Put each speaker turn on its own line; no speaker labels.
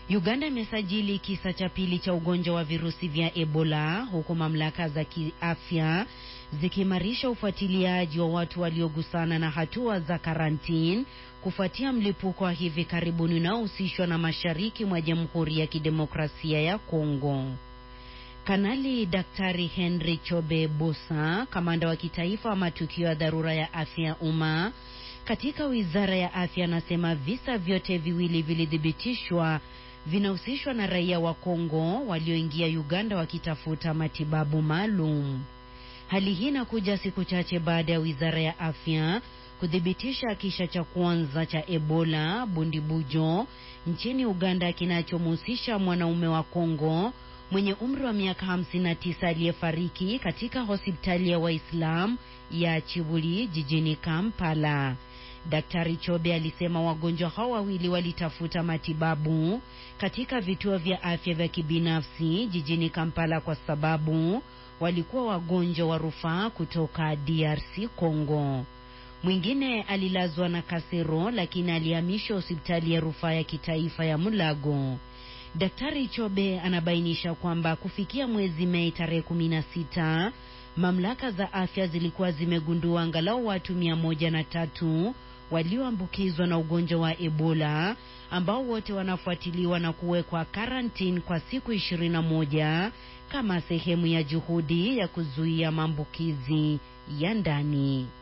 Uganda imesajili kisa cha pili cha ugonjwa wa virusi vya Ebola huku mamlaka za kiafya zikiimarisha ufuatiliaji wa watu waliogusana na hatua za karantini kufuatia mlipuko wa hivi karibuni unaohusishwa na mashariki mwa Jamhuri ya Kidemokrasia ya Kongo. Kanali Daktari Henry Chobe Bosa, kamanda wa kitaifa wa matukio ya dharura ya afya ya umma katika Wizara ya Afya, anasema visa vyote viwili vilithibitishwa vinahusishwa na raia wa Kongo walioingia Uganda wakitafuta matibabu maalum. Hali hii inakuja siku chache baada ya Wizara ya Afya kuthibitisha kisa cha kwanza cha Ebola Bundibujo nchini Uganda kinachomhusisha mwanaume wa Kongo mwenye umri wa miaka 59 aliyefariki katika hospitali ya Waislamu ya Chibuli jijini Kampala. Daktari Chobe alisema wagonjwa hao wawili walitafuta matibabu katika vituo vya afya vya kibinafsi jijini Kampala kwa sababu walikuwa wagonjwa wa rufaa kutoka DRC Congo. Mwingine alilazwa na kasero lakini alihamishwa hospitali ya rufaa ya kitaifa ya Mulago. Daktari Chobe anabainisha kwamba kufikia mwezi Mei tarehe 16 mamlaka za afya zilikuwa zimegundua angalau watu mia moja na tatu walioambukizwa na ugonjwa wa Ebola ambao wote wanafuatiliwa na kuwekwa karantini kwa siku ishirini na moja kama sehemu ya juhudi ya kuzuia maambukizi ya ndani.